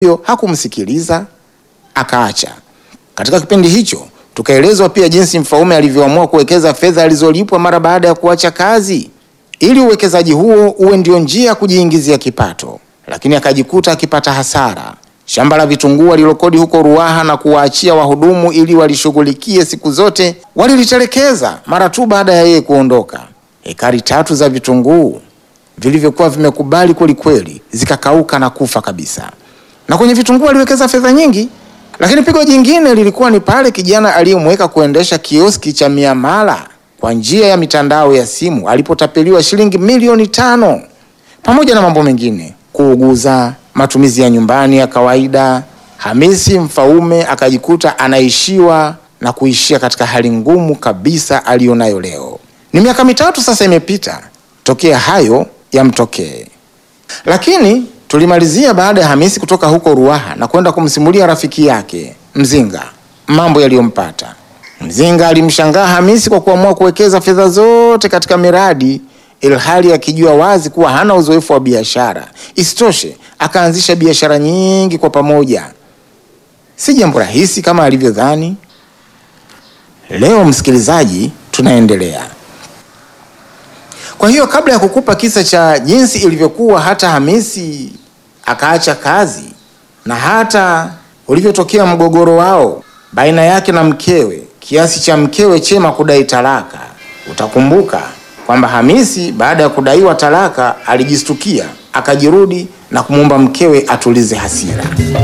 hiyo hakumsikiliza akaacha. Katika kipindi hicho tukaelezwa pia jinsi Mfaume alivyoamua kuwekeza fedha alizolipwa mara baada ya kuacha kazi ili uwekezaji huo uwe ndio njia ya kujiingizia kipato, lakini akajikuta akipata hasara. Shamba la vitunguu alilokodi huko Ruaha na kuwaachia wahudumu ili walishughulikie siku zote walilitelekeza mara tu baada ya yeye kuondoka. Ekari tatu za vitunguu vilivyokuwa vimekubali kwelikweli zikakauka na kufa kabisa. Na kwenye vitunguu aliwekeza fedha nyingi, lakini pigo jingine lilikuwa ni pale kijana aliyemweka kuendesha kioski cha miamala kwa njia ya mitandao ya simu alipotapeliwa shilingi milioni tano pamoja na mambo mengine, kuuguza, matumizi ya nyumbani ya kawaida. Hamisi Mfaume akajikuta anaishiwa na kuishia katika hali ngumu kabisa aliyonayo leo. Ni miaka mitatu sasa imepita tokea hayo yamtokee, lakini tulimalizia baada ya Hamisi kutoka huko Ruaha na kwenda kumsimulia rafiki yake Mzinga mambo yaliyompata. Mzinga alimshangaa Hamisi kwa kuamua kuwekeza fedha zote katika miradi ilhali akijua wazi kuwa hana uzoefu wa biashara. Isitoshe, akaanzisha biashara nyingi kwa pamoja. Si jambo rahisi kama alivyodhani. Leo msikilizaji, tunaendelea. Kwa hiyo kabla ya kukupa kisa cha jinsi ilivyokuwa hata Hamisi akaacha kazi na hata ulivyotokea mgogoro wao baina yake na mkewe kiasi cha mkewe Chema kudai talaka, utakumbuka kwamba Hamisi baada ya kudaiwa talaka alijistukia, akajirudi na kumwomba mkewe atulize hasira.